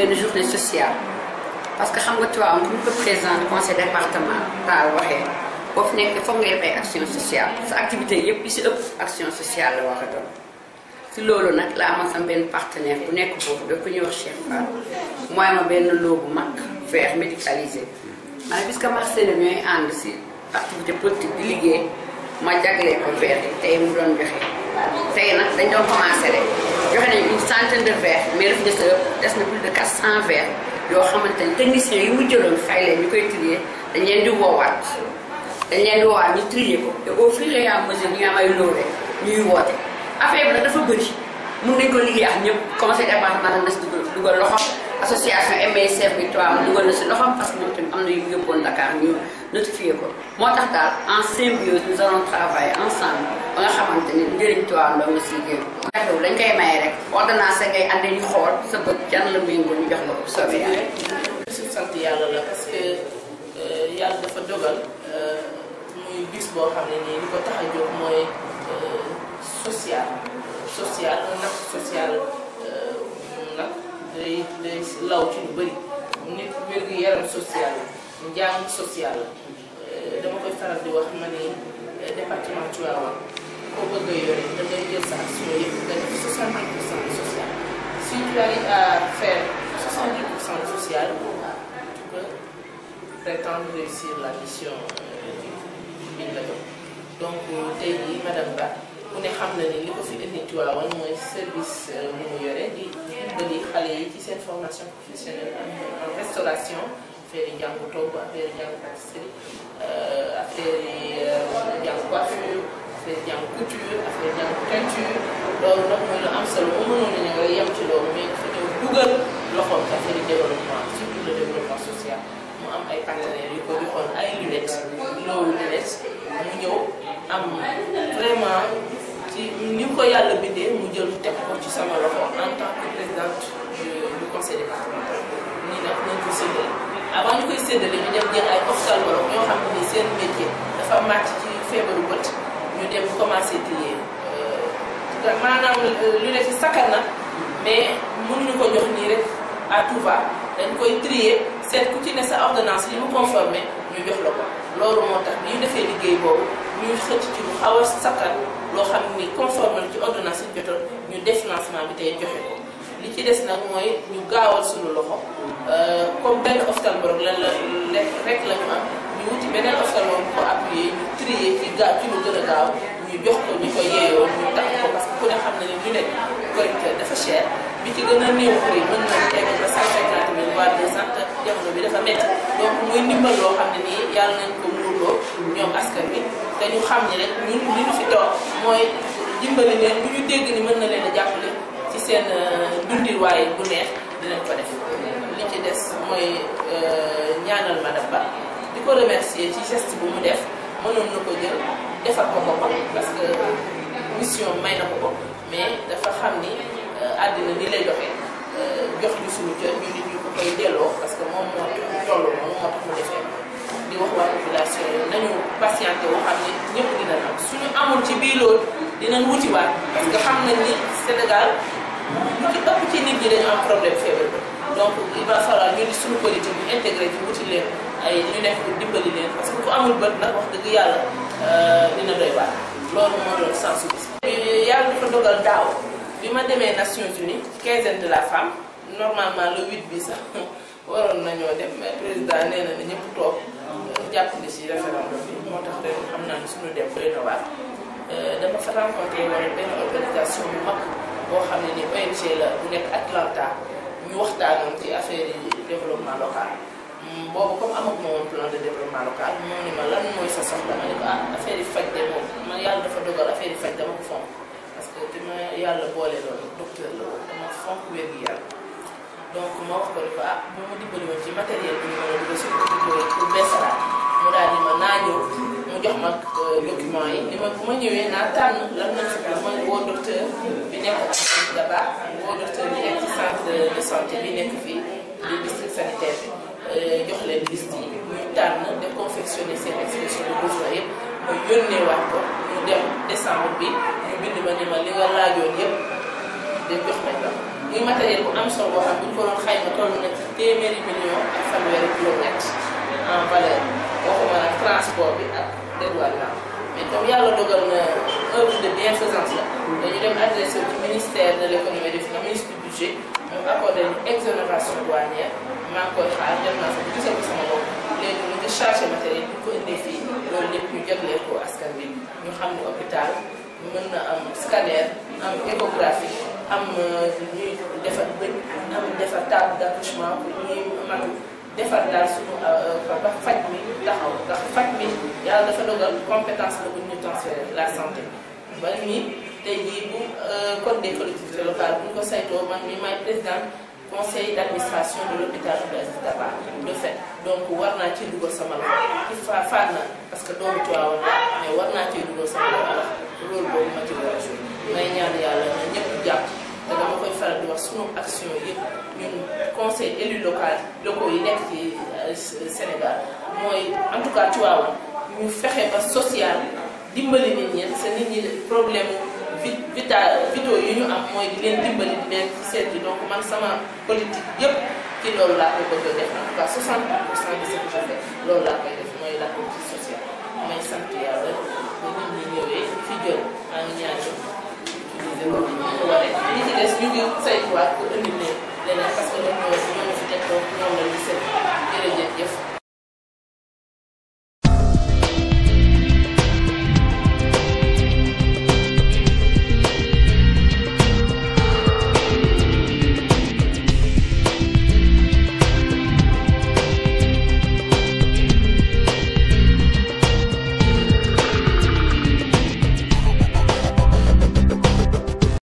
benn journée sociale parce que xam nga Tivaouane comme que président du conseil départemental waxee boo fi nekk foog nga def ay action sociale sa activité yëpp yi si ëpp action sociale la war a doon si loolu nag laa amoon sama benn partenaire bu nekk foofu da ko ñuy wax Cheikh Fall mooy ma benn loo bu mag vert médicalisé ma ne puisque Marcel ñooy ànd si activité politique di liggéey ma jaglee ko vert yi tey mu doon joxe tey nag dañ doon commencé rek joxe nañu une centaine de verres mais daf des des na plus de 400 verres yoo xamante ni techniciens yi mu jëloon fay leen ñu koy trier dañ leen di woowaat dañ leen di woowaat ñu trier ko te au fur et à mesure ñu am ay loole ñuy woote affaire bi nag dafa bëri mun nañ ko liggéey ak ñëpp conseil départemental na si dugal dugal loxo association MSF bi Tivaouane dugal na si loxom parce que ñoom tamit am na yu yóbboon Dakar ñu notifié ko moo tax daal en symbiose nous allons travailler ensemble ba nga xamante ni njëriñ Tivaouane doo nga siy génn xew dañ koy maye rek ordonnance ngay andi ñu xool sa bët jan la méngoo ñu jox la ko soobee yàlla su sant yàlla la parce que yàlla dafa dogal muy bis boo xam ne nii li ko tax a jóg mooy social social un acte social nag day day law ci lu bëri nit wér-gu-yaram social njàng social dama koy faral di wax ma ni département Tivaouane koo bëgg a yore da ngay jël sa action yëpp nga def 70 pour cent de social si tu arrives à faire 70 pour cent de social tu peux prétendre réussir la mission bi la jox donc tey jii madame Ba ku ne xam na ni li ko fi indi Tivaouane mooy service bu mu yore di dimbali xale yi ci seen formation professionnelle en restauration affaire yi njàng togg affaire yi njàng pâtisserie affaire yi njàng coiffure affaire yi njàng couture affaire yi njàng teinture loolu nag mooy lu am solo mu mënoon nañu nga yem ci loolu mais dafa ñëw dugal loxoom ci affaire yi développement surtout le développement social mu am ay partenaires yu ko joxoon ay lunettes loolu lunettes mu ñëw am vraiment ci ni ko yàlla bindee mu jël teg ko ci sama loxo en tant que présidente du conseil départemental nii nag nañ ko séddale avant ñu koy séddale ñu dem jël ay ophtalmologue ñoo xam ne seen métier dafa màcc ci feebaru bët ñu dem commencé trier maanaam lu ne fi sakkan na mais mënuñu ko jox nii rek à tout va dañ koy trier seet ku ci ne sa ordonnance yi mu conformé ñu jox la ko loolu moo tax bi ñu defee liggéey boobu ñu xëcc ci lu xaw a sakkan loo xam ni conforme ci ordonnance yi jotoon ñu def lancement bi tey joxe ko li ci des nag mooy ñu gaawal suñu loxo comme benn ophtalmologue lan la rek la ñu am ñu wuti beneen ophtalmologue bu ko appuyé ñu trier ci gaaw ci lu gën a gaaw ñu jox ko ñu ko yeeyoo ñu tax ko parce que ku ne xam na ne lunette correcteur dafa cher bi ci gën a néew prix mën na egg ba cent cinquante mille voire deux cent jamono bi dafa métti donc muy ndimbal loo xam ne nii yàlla nañ ko muurloo ñoom askan bi te ñu xam ni rek ñun li ñu fi toog mooy dimbali leen bu ñu dégg ni mën na leen a jàppale ci seen dundin waaye bu neex dinañ ko def li ci des mooy ñaanal madame Ba di ko remercier ci geste bu mu def mënoon na ko jël defal ko boppam parce que mission may na ko ko mais dafa xam ni àddina ni lay doxee jox ñu suñu cër ñu nit ñu ko koy delloo parce que moom moo toll moom moo tax mu defee di wax waa population yi nañu patienté wu xam ni ñëpp dina am suñu amul ci bii loolu dinañ wutiwaat parce que xam nañ ni Sénégal lu ci ëpp ci nit ñi dañu am problème feebar donc il va falloir ñu di suñu politique bi intégré ci wuti leen ay ñu nekk pour dimbali leen parce que ku amul bët nag wax dëgg yàlla dina doy waar loolu moo doon sensu bis yàlla dafa dogal daaw bi ma demee Nations Unies quinzaine de la femme normalement le 8 bi sax waroon nañoo dem mais président nee na ne ñëpp toog jàpp ni si référendum bi moo tax ren xam naa ne suñu dem doy na waar dama fa rencontré wala benn organisation bu mag boo xam ne ni ONG la bu nekk Atlanta ñu waxtaanoon ci affaire yi développement local boobu comme amag ma woon plan de développement local moo ni ma lan mooy sa soxla ma ne ko ah affaire yi faj de moom man yàlla dafa dogal affaire yi faj dama ko fonk parce que dama yàlla boole loolu docteur la woon dama fonk wér gi yàlla donc ma wax ko ni ko ah bu ma dimbali woon ci matériel bi ñu mën a dugal si hôpitaux yi pour beesalaat mu daal di ma naa ñëw mu jox ma document yi ni ma bu ma ñëwee naa tànn lan lañ fi ma woo docteur bi nekk ak Daba woo docteur bi nekk ci centre de santé bi nekk fii di district sanitaire bi jox leen liste yi ñu tànn de confectionner seen expression de besoin yëpp mu yónnee waat ko ñu dem décembre bi ñu bind ma ni ma li nga laajoon yëpp de jox nañ la muy matériel bu am solo boo xam bu ñu ko doon xayma toll na ci téeméeri million ak fanweeri kilomètre en valeur waxuma nag transport bi ak dédouanement mais comme yàlla dogal na œuvre de bienfaisance la dañu dem adressé ci ministère de l' économie et des finances ministre du budget mu accordé ñu exonération douanière maa ngi koy xaar dem naa fa bu gisal ko sama bopp léegi ñu ngi chargé matériel bi ko indee fii loolu lépp ñu jaglee ko askan bi ñu xam ne hôpital mën na am scanner am échographie am ñuy defar bëñ am defar table d' accouchement pour ñuy matu defar daal suñu ba faj mi taxaw ndax faj mi yàlla dafa dogal compétence la bu ñu transféré la santé ba nii tey jii bu code des collectivités locales bu ñu ko saytoo man mi maay président conseil d' administration de l'hôpital Blaise Dabakh de fait donc war naa ci dugal sama loxo ci fa faat na parce que doomu Tiwaawan la mais war naa cee dugal sama loxo ndax rôle boobu ma ci war a joué may ñaan yàlla na ñëpp jàpp te dama koy faral di wax sunu action yëpp ñun conseil élu local locaux yi nekk ci Sénégal mooy en tout cas Tiwaawan ñu fexe ba social dimbali nit ñi sa nit ñi problème vit vita vidéo yi ñu am mooy di leen dimbali di leen ci seet yi donc man sama politique yëpp ci loolu laa koy bëgg a def en tout cas 60 pour cent de ce que je fais loolu laa koy def mooy la politique sociale may sant yàlla ba nit ñi ñëwee fi jël maa ngi ñaan ñu utiliser ko ni ñu ko waree li ci des ñu ngi saytuwaat pour indi leen leneen parce que ñoom ñoo ñoo fi teg donc ñoom la